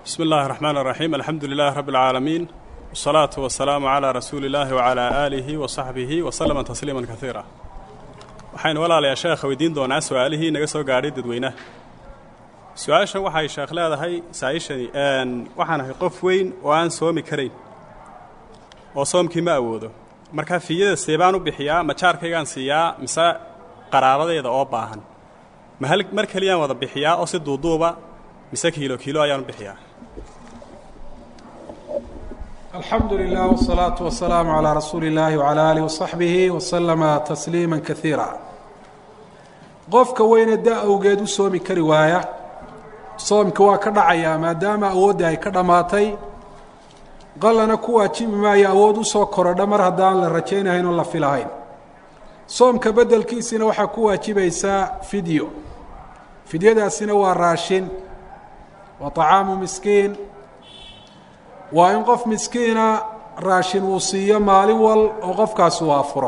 bismi illaahi raxmaan raxiim alxamdu lilaahi rabbi alcaalamiin wasalaatu wasalaamu calaa rasuuli illaahi wacalaa aalihi wa saxbihi wa salama tasliiman kaiira waxaynu walaalayaa sheekha weydiin doonaa su-aalihii naga soo gaadhay dadweynaha su-aashan waxay sheekh leedahay saa'ishani waxaan ahay qof weyn oo aan soomi karayn oo soomkii ma awoodo markaa fiiyada seebaan u bixiyaa ma jaarkaygaan siiyaa mise qaraabadeeda oo baahan ma hal mar keliyaan wada bixiyaa oo si duuduuba mise kiilo kiilo ayaan u bixiyaa alxamdu lilah wsalaatu wasalaamu calaa rasuuli illaahi wacalaa aalihi wasaxbihi wasalama tasliima kaiira qofka weyne da awgeed u soomi kari waaya soomka waa ka dhacayaa maadaama awoodda ay ka dhammaatay qallana ku waajibi maayo awood usoo korodha mar haddaan la rajaynahayn oo la filahayn soomka beddelkiisina waxaa ku waajibaysaa fidyo fidyadaasina waa raashin waa طacaamu miskiin waa in qof miskiina raashin uu siiyo maalin wal oo qofkaasi uu afuro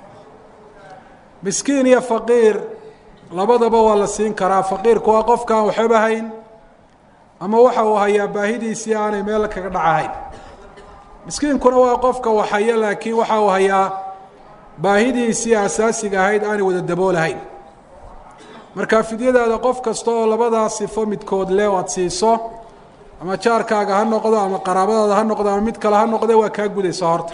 miskiin iyo faqiir labadaba waa la siin karaa faqiirku waa qofka aan waxba hayn ama waxa uu hayaa baahidiisii aanay meel kaga dhacahayn miskiinkuna waa qofka waxhaya laakiin waxa uu hayaa baahidiisii asaasiga ahayd aanay wada daboolahayn marka fidyadaada qof kasta oo labadaa sifo midkood le o aad siiso ama jaarkaaga ha noqdo ama qaraabadaada ha noqdo ama mid kale ha noqde waa kaa gudaysa horta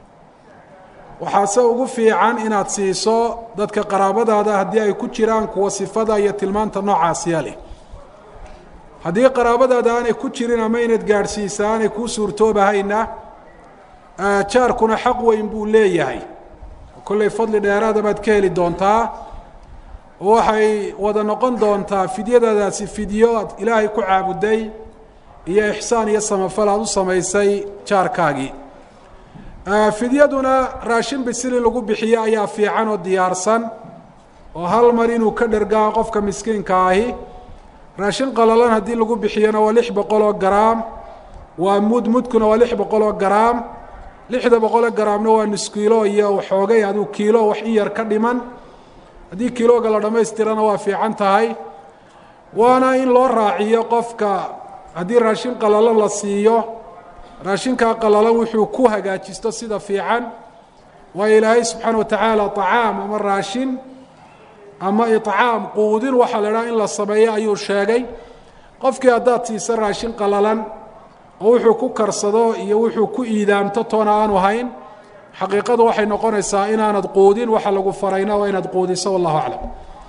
waxaase ugu fiican inaad siiso dadka qaraabadaada haddii ay ku jiraan kuwa sifada iyo tilmaanta noocaasiya leh haddii qaraabadaada aanay ku jirin ama inaad gaadhsiisa aanay kuu suurtoobahayna jaarkuna xaq weyn buu leeyahay kollay fadli dheeraada baad ka heli doontaa oo waxay wada noqon doontaa fidyadadaasi fidyo aad ilaahay ku caabuday iyo ixsaan iyo samafal aada u samaysay jaarkaagii fidyaduna raashin bisil in lagu bixiyo ayaa fiican oo diyaarsan oo hal mar inuu ka dhergaa qofka miskiinka ahi raashin qalalan haddii lagu bixiyona waa lix boqol oo garaam waa mud mudkuna waa lix boqol oo garaam lixda boqoloo garaamna waa nus kiilo iyo waxoogay aduu kiilo wax in yar ka dhiman haddii kilooga la dhammaystirana waa fiican tahay waana in loo raaciyo qofka haddii raashin qalalan la siiyo raashinkaa qalalan wuxuu ku hagaajisto sida fiican waayo ilaahay subxaana wa tacaala طacaam ama raashin ama iطcaam quudin waxaa la idhaha in la sameeyo ayuu sheegay qofkii haddaad siiso raashin qalalan oo wuxuu ku karsado iyo wuxuu ku iidaamto toona aanu hayn xaqiiqadu waxay noqonaysaa inaanad quudin waxa lagu farayna waa inaad quudiso wallahu aclam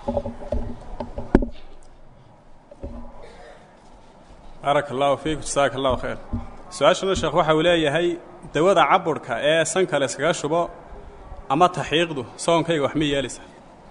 baaraka allahu fiik jasaaka allahu khayr su-aashana sheekh waxa uu leeyahay dawada caburhka ee sanka la iskaga shubo ama taxiiqdu soonkayga wax ma yeelaysa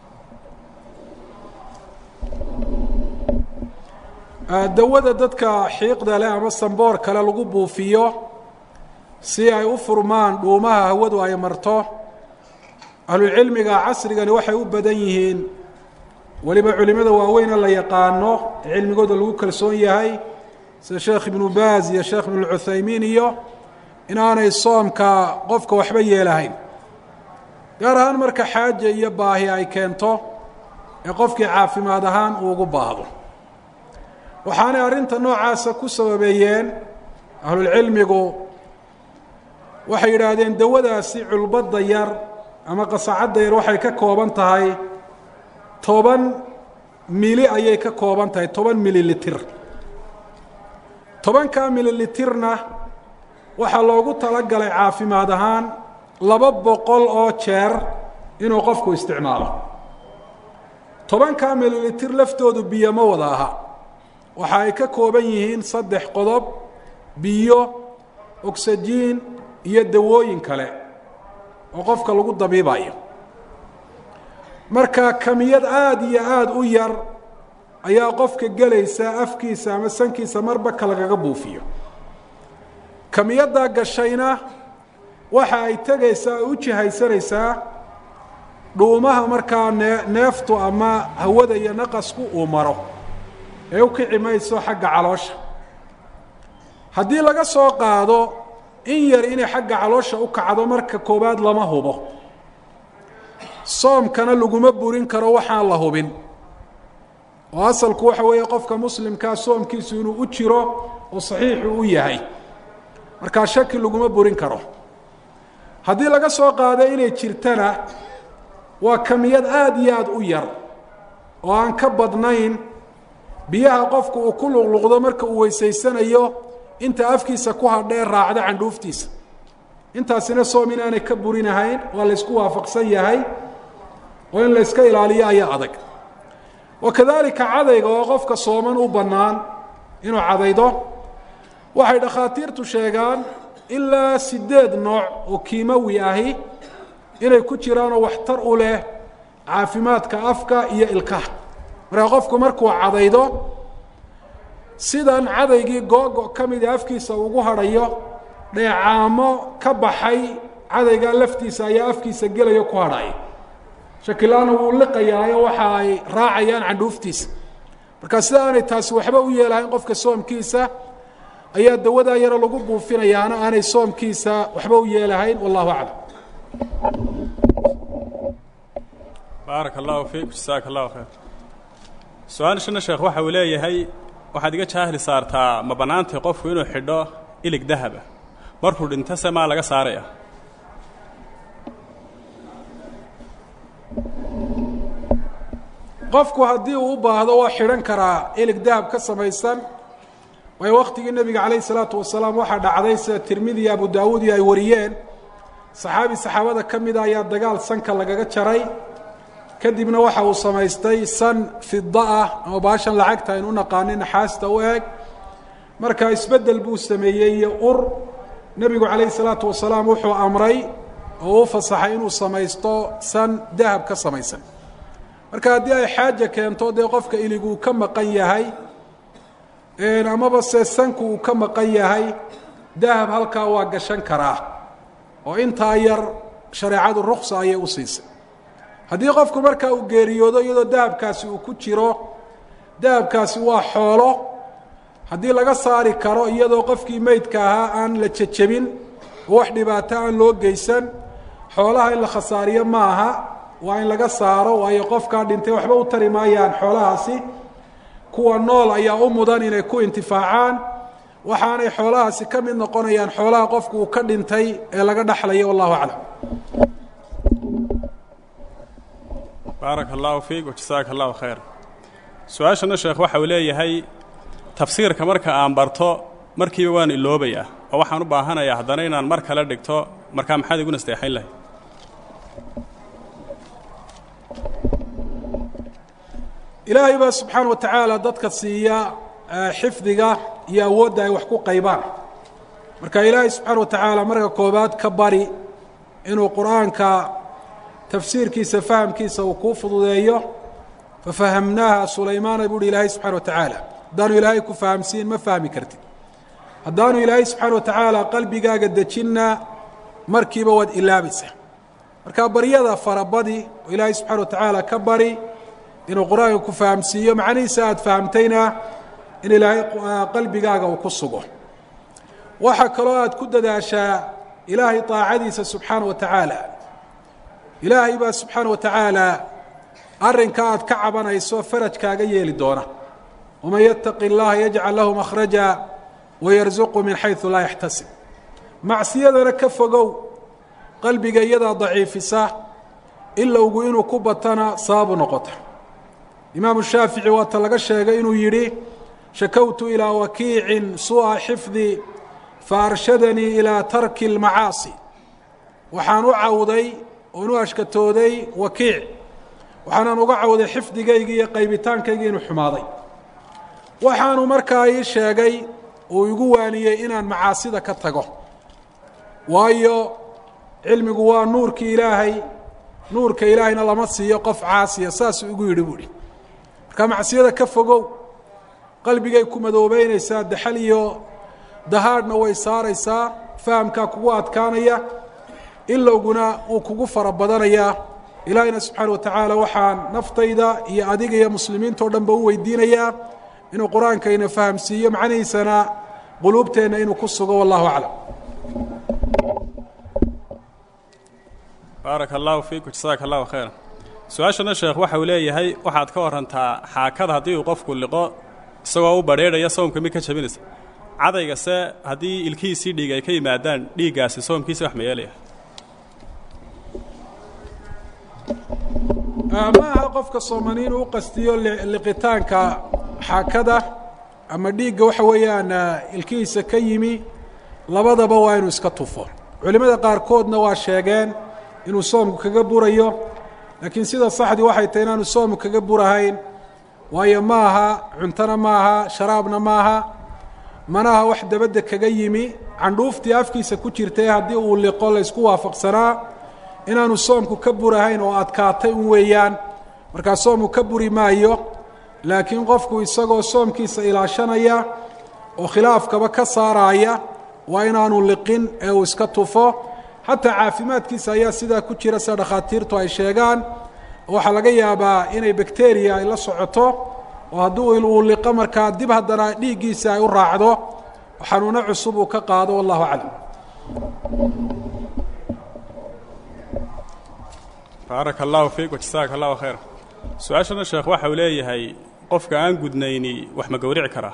dawada dadka xiiqda leh ama samboor kale lagu buufiyo si ay u furmaan dhuumaha hawadu ay marto ahlulcilmiga casrigani waxay u badan yihiin weliba culimada waaweyne la yaqaano ee cilmigooda lagu kalsoon yahay sida sheekh ibnu baaz iyo sheekh ibnu lcuthaymiin iyo inaanay soomka qofka waxba yeelahayn gaar ahaan marka xaaja iyo baahi ay keento ee qofkii caafimaad ahaan uu ugu baahdo waxaanay arrinta noocaasa ku sababeeyeen ahlulcilmigu waxay yidhaahdeen dawadaasi culbadda yar ama qasacadda yar waxay ka kooban tahay toban mili ayay ka kooban tahay toban mililitir tobankaa mililitirna waxaa loogu talagalay caafimaad ahaan laba boqol oo jeer inuu qofku isticmaalo tobankaa mililitir laftoodu biyo ma wada aha waxa ay ka kooban yihiin saddex qodob biyo ogsajiin iyo dawooyin kale oo qofka lagu dabiibayo marka kamiyad aada iyo aada u yar ayaa qofka gelaysa afkiisa ama sankiisa marba ka lagaga buufiyo kamiyaddaa gashayna waxa ay tegaysaa oo u jihaysanaysaa dhuumaha markaa nee neeftu ama hawada iyo naqasku uu maro ee u kici mayso xagga caloosha haddii laga soo qaado in yar inay xagga caloosha u kacdo marka koowaad lama hubo soomkana laguma burin karo waxaan la hubin oo asalku waxa weeye qofka muslimkaa soomkiisu inuu u jiro oo saxiixu u yahay markaa shaki laguma burin karo haddii laga soo qaado inay jirtana waa kamiyad aada iyo aada u yar oo aan ka badnayn biyaha qofku uu ku luqluqdo marka uu weysaysanayo inta afkiisa ku hadhee raacda candhuuftiisa intaasina soom inaanay ka burinahayn waa la ysku waafaqsan yahay oo in la yska ilaaliyo ayaa adag wa kadalika cadayga oo qofka sooman u bannaan inuu cadaydo waxay dhakhaatiirtu sheegaan ilaa sideed nooc oo kiimawi ahi inay ku jiraanoo waxtar u leh caafimaadka afka iyo ilkaha markaa qofku markuu cadaydo sidan cadaygii googo ka mida afkiisa ugu hadhayo dheecaamo ka baxay cadaygaa laftiisa ayaa afkiisa gelayo ku hadhaya shakilaana wuu liqayaayo waxa ay raacayaan candhuuftiisa marka sida aanay taasi waxba u yeelahayn qofka soomkiisa ayaa dawadaa yaro lagu buufinayaana aanay soomkiisa waxba u yeelahayn wallahu aclam baaraka allahu fiik jasaaka allahu khayr su-aalshana sheekh waxa uu leeyahay waxaad iga jaahli saartaa ma bannaantay qofku inuu xidho ilig dahaba markuu dhinto se maa laga saaraya qofku haddii uu u baahdo waa xidhan karaa ilig dahab ka samaysan waayo waktigii nebiga calayh isalaatu wasalaam waxaa dhacday sida tirmidi iyo abu daawuud iyo ay wariyeen saxaabi saxaabada ka mida ayaa dagaal sanka lagaga jaray kadibna waxa uu samaystay san fida ah ama baashan lacagta aynu u naqaani naxaasta u eg marka isbeddel buu sameeyey iyo ur nebigu calayhi salaatu wasalaam wuxuu amray oo u fasaxay inuu samaysto san dahab ka samaysan marka haddii ay xaaja keento dee qofka iliguu ka maqan yahay amaba se sanku uu ka maqan yahay dahab halkaa waa gashan karaa oo intaa yar shareecadu ruksa ayay u siisay haddii qofku markaa uu geeriyoodo iyadoo dahabkaasi uu ku jiro dahabkaasi waa xoolo haddii laga saari karo iyadoo qofkii meydka ahaa aan la jejebin oo wax dhibaato aan loo geysan xoolaha in la khasaariyo ma aha waa in laga saaro waayo qofkaa dhintay waxba u tari maayaan xoolahaasi kuwa nool ayaa u mudan inay ku intifaacaan waxaanay xoolahaasi ka mid noqonayaan xoolaha qofku uu ka dhintay ee laga dhaxlayo wallahu aclam baaraka allahu fiik wajasaaka allahu khayr su-aashana sheekh waxa uu leeyahay tafsiirka marka aan barto markiiba waan iloobayaa oo waxaan u baahanayaa haddana inaan mar kale dhigto markaa maxaad igu nasteexayn lahay ilaahay baa subxaana wa tacaala dadka siiya xifdiga iyo awoodda ay wax ku qaybaan marka ilaahay subxaana wa tacaala marka koobaad ka bari inuu qur-aanka tafsiirkiisa fahamkiisa uu kuu fududeeyo fafahamnaaha sulaymaana buuhi ilaahay subxana wa tacaala haddaanu ilaahay ku fahamsiin ma fahmi kartid haddaanu ilaahay subxaana wa tacaala qalbigaaga dejinna markiiba waad ilaabaysaa marka baryada farabadi oo ilaahay subxana wa tacaala ka bari inuu qur-aanka ku fahamsiiyo macnihiisa aada fahamtayna in ilaahay qalbigaaga uu ku sugo waxaa kaloo aada ku dadaashaa ilaahay daacadiisa subxaana wa tacaala ilaahay baa subxaana wa tacaala arrinka aad ka cabanayso farajkaaga yeeli doona waman yataqi اllaha yajcal lahu makhraja wayarzuqu min xaysu laa yaxtasib macsiyadana ka fogow qalbiga iyadaa daciifisa ilowgu inuu ku batana sababu noqota imaamu shaafici waata laga sheegay inuu yidhi shakowtu ilaa wakiicin suu'a xifdi faarshadanii ilaa tarki اlmacaasi waxaan u cawday oon u ashkatooday wakiic waxaanan uga cawday xifdigaygii iyo qaybitaankaygii inuu xumaaday waxaanu markaa ii sheegay uu igu waaniyey inaan macaasida ka tago waayo cilmigu waa nuurkii ilaahay nuurka ilaahayna lama siiyo qof caasiya saasuu igu yidhi buuhi marka macsiyada ka fogow qalbigay ku madoobeynaysaa daxal iyo dahaadhna way saaraysaa fahamkaa kugu adkaanaya ilowguna wuu kugu fara badanayaa ilaahayna subxaana wa tacaala waxaan naftayda iyo adiga iyo muslimiinta o dhan ba u weydiinayaa inuu qur-aankayna fahamsiiyo macnihiisana quluubteenna inuu ku sugo wallahu aclam baaraka allahu fiik jasaaka allahu khayra su-aashana sheekh waxa uu leeyahay waxaad ka warantaa xaakada haddii uu qofku liqo isagoo u badheedhaya soomka mid ka jabinaysa cadaygase haddii ilkihiisii dhiig ay ka yimaadaan dhiiggaasi soomkiisa wax ma yeelaya ma aha qofka soomani inuu u qastiyo liqitaanka xaakada ama dhiigga waxa weeyaan ilkihiisa ka yimi labadaba waa inuu iska tufo culimmada qaarkoodna waa sheegeen inuu soomku kaga burayo laakiin sida saxdii waxay tahay inaanu soomku kaga burahayn waayo ma aha cuntona ma aha sharaabna ma aha mana aha wax dabadda kaga yimi candhuuftii afkiisa ku jirtay haddii uu liqo laysku waafaqsanaa inaanu soomku ka burahayn oo adkaatay un weeyaan markaa soomku ka buri maayo laakiin qofku isagoo soomkiisa ilaashanaya oo khilaafkaba ka saaraaya waa inaanu liqin ee uu iska tufo xataa caafimaadkiisa ayaa sidaa ku jira sida dhakhaatiirtu ay sheegaan waxaa laga yaabaa inay bakteriya ay la socoto oo haddii uu liqo markaa dib haddana dhiiggiisa ay u raacdo xanuuno cusub uu ka qaado wallahu aclam baaraka allahu fiik wajasaaka allahu khayr su-aashana sheekh waxa uu leeyahay qofka aan gudnayni wax ma gowrici karaa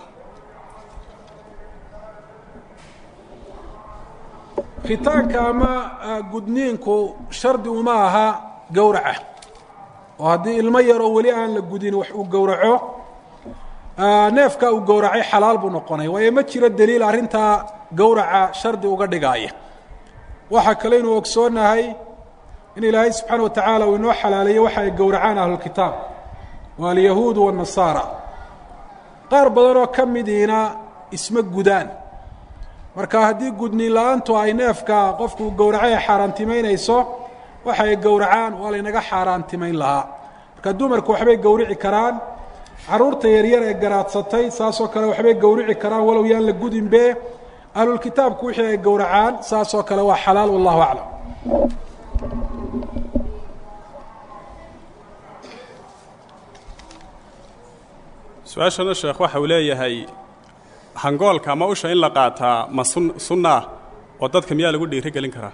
khitaanka ama gudniinku shardi uma aha gowraca oo haddii ilmo yaroo weli aan la gudin wax uu gowraco neefka uu gowracay xalaal buu noqonaya waayo ma jiro deliil arrintaa gowraca shardi uga dhigaaya waxaa kale inuu ogsoonahay in ilaahay subxaana wa tacaala uu inoo xalaaleeyey waxa ay gowracaan ahlulkitaab waa alyahuudu waannasaara qaar badan oo ka midiina isma gudaan marka haddii gudniin la-aantu ay neefka qofku gowracay ay xaaraantimaynayso waxa ay gowracaan waa laynaga xaaraantimayn lahaa marka dumarku waxbay gowrici karaan carruurta yaryar ee garaadsatay saasoo kale waxbay gowrici karaan walow yaan la gudinbe ahlulkitaabku wixii ay gowracaan saasoo kale waa xalaal wallahu aclam su-aashana sheekh waxa uu leeyahay hangoolka ama usha in la qaataa ma sun sunna ah oo dadka miyaa lagu dhiiri gelin karaa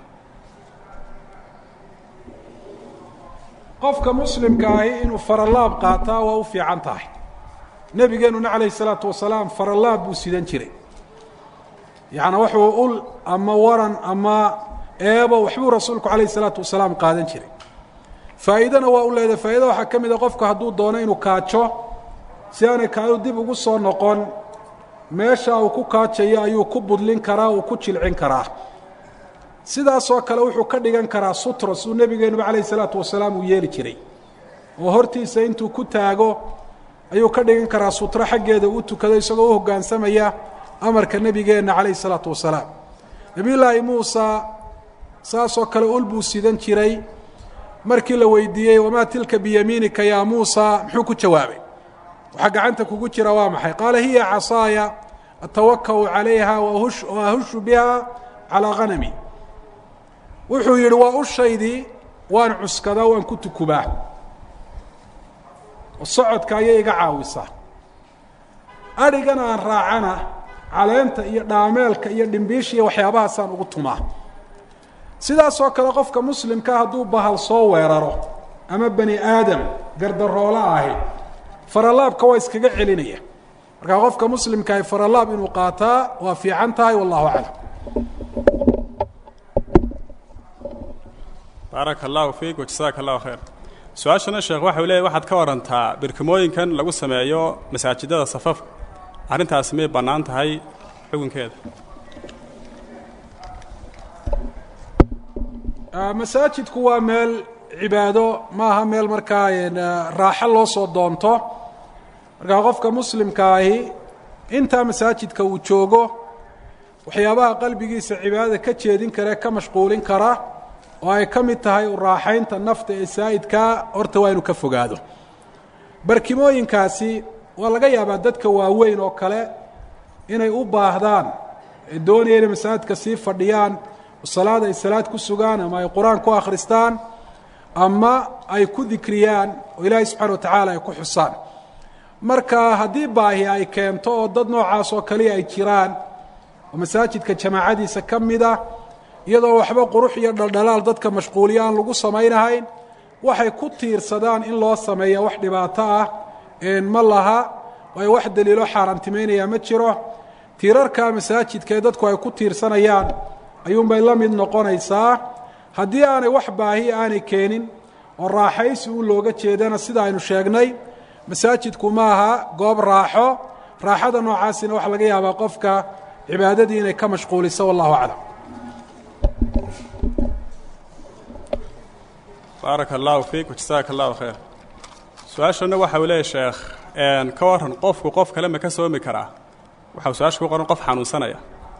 qofka muslimka ahi inuu faralaab qaataa waa u fiican tahay nebigeenuna calayhi salaatu wasalaam faralaab buu sidan jiray yacnaa wuxuu ul ama waran ama eebo waxbuu rasuulku calayhi salaatu wasalaam qaadan jiray faa'iidana waa u leedahay faa'idada waxaa ka mid a qofku hadduu doono inuu kaajo si aanay kaadu dib ugu soo noqon meesha uu ku kaajayo ayuu ku budlin karaa uu ku jilcin karaa sidaasoo kale wuxuu ka dhigan karaa sutra suu nebigeenuba calayhi salaatu wasalaam uu yeeli jiray oo hortiisa intuu ku taago ayuu ka dhigan karaa sutro xaggeeda uu tukado isagoo u hoggaansamaya amarka nebigeenna calayhi salaatu wasalaam nebiyullaahi muusa saasoo kale ul buu sidan jiray markii la weydiiyey wamaa tilka biyamiinika yaa muusa muxuu ku jawaabay waxaa gacanta kugu jira waa maxay qaala hiya casaaya atawaka'u calayha wa ahushu biha calaa hanami wuxuu yidhi waa ushaydii waan cuskadaa waan ku tukubaa oo socodka ayay iga caawisaa adhigan aan raacana caleenta iyo dhaameelka iyo dhimbiisha iyo waxyaabahaasaan ugu tumaa sidaasoo kale qofka muslimka hadduu bahal soo weeraro ama bani aadam gardaroola ahi faralaabka waa iskaga celinaya markaa qofka muslimkaah faralaab inuu qaataa waa fiican tahay wallahu aclam baaraka allahu fiik wajasaaka allahu khayr su-aashana sheekh waxa uu leeyahy waxaad ka warantaa birkimooyinkan lagu sameeyo masaajidada safafka arrintaasi may bannaan tahay xukunkeeda masaajidku waa meel cibaado ma aha meel markaa raaxo loo soo doonto markaa qofka muslimka ahi intaa masaajidka uu joogo waxyaabaha qalbigiisa cibaadada ka jeedin kara ee ka mashquulin kara oo ay ka mid tahay u raaxaynta nafta ee saa'idkaa horta waa inuu ka fogaado barkimooyinkaasi waa laga yaabaa dadka waaweyn oo kale inay u baahdaan ee doonaya inay masaajidka sii fadhiyaan oo salaad ay salaad ku sugaan ama ay qur-aan ku akhristaan ama ay ku dikriyaan oo ilaahay subxana wa tacaala ay ku xusaan marka haddii baahi ay keento oo dad noocaas oo kaliya ay jiraan oo masaajidka jamaacadiisa ka mid ah iyadoo waxba qurux iyo dhaldhalaal dadka mashquuliya aan lagu samaynahayn waxay ku tiirsadaan in loo sameeya wax dhibaato ah ma laha waayo wax daliilo xaaraantimeynaya ma jiro tiirarka masaajidka ee dadku ay ku tiirsanayaan ayuunbay la mid noqonaysaa haddii aanay wax baahi aanay keenin oo raaxaysi u looga jeedana sida aynu sheegnay masaajidku ma aha goob raaxo raaxada noocaasina waxaa laga yaabaa qofka cibaadadii inay ka mashquuliso wallahu aclam baaraka allahu fiik wajasaaka allahu khayr su-aashana waxa uu leeyahy sheekh ka waran qofku qof kale ma ka soomi karaa waxau su-aasha ku qoran qof xanuunsanaya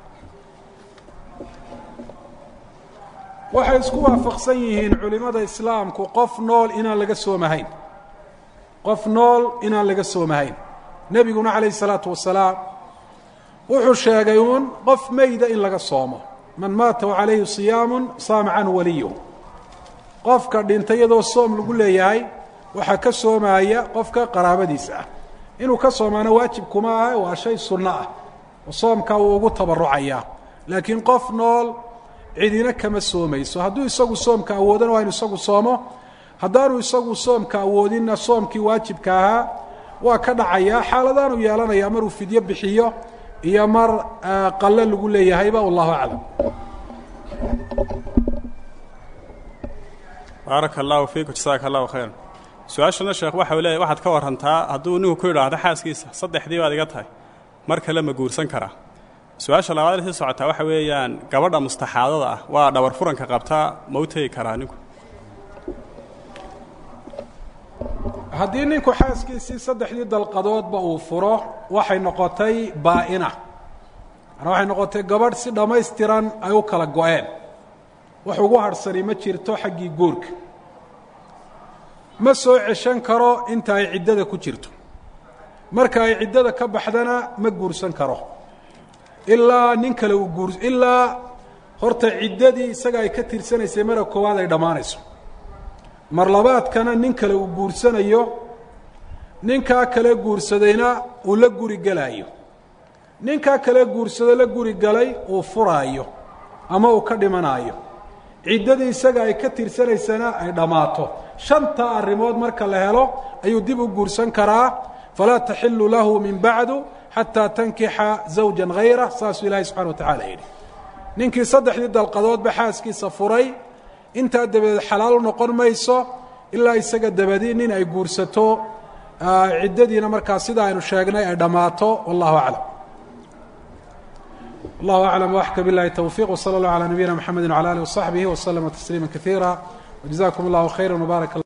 waxay isku waafaqsan yihiin culimmada islaamku qof nool inaan laga soomahayn qof nool inaan laga soomahayn nebiguna calayhi salaatu wasalaam wuxuu sheegay uun qof meyda in laga soomo man maata wa calayhi siyaamun saama canhu waliyuhu qofka dhintay iyadoo soom lagu leeyahay waxaa ka soomaya qofka qaraabadiisa ah inuu ka soomaana waajib kuma ah waa shay sunno ah oo soomkaa wuu ugu tabarucayaa laakiin qof nool cidina kama soomayso hadduu isagu soomka awoodana waa inu isagu soomo haddaanu isagu soomka awoodinna soomkii waajibka ahaa waa ka dhacayaa xaaladaanu yeelanayaa maruu fidyo bixiyo iyo mar qalle lagu leeyahayba wallahu aclam baaraka allahu fiik jasaaka allahu khayr su-aashana sheekh waxa uu leeyahy waxaad ka warantaa hadduu ninku ku yidhaahdo xaaskiisa saddexdii baad iga tahay mar kale ma guursan karaa su-aasha labaad sii socotaa waxa weeyaan gabadha mustaxaadada ah waa dhabar furanka qabtaa ma u tegi karaa ninku haddii ninku xaaskiisii saddexdii dalqadoodba uu furo waxay noqotay baa-ina manaa waxay noqotay gabadh si dhammaystiran ay u kala go-een wax ugu harhsani ma jirto xaggii guurka ma soo ceshan karo inta ay ciddada ku jirto marka ay ciddada ka baxdana ma guursan karo ilaa nin kale uu guur ilaa horta ciddadii isaga ay ka tirsanaysay mara koowaad ay dhammaanayso mar labaadkana nin kale uu guursanayo ninkaa kale guursadayna uu la guri gelaayo ninkaa kale guursado la guri galay uu furaayo ama uu ka dhimanaayo ciddadii isaga ay ka tirsanaysana ay dhammaato shanta arrimood marka la helo ayuu dib u guursan karaa falaa taxilu lahu min bacdu xataa tankixa zawjan hayra saasuu ilaahay subxana wa tacala yidhi ninkii saddexdii dalqadoodba xaaskiisa furay intaa dabadeed xalaal noqon mayso ilaa isaga dabadii nin ay guursato ciddadiina markaa sida aynu sheegnay ay dhammaato wallahu aclam wallahu aclam waxka bilahi towfiq wsala allah calaa nabiyina mxamedi wcala alih wasaxbihi waslama tasliima kaiira wjazakum allahu khayra wbaarak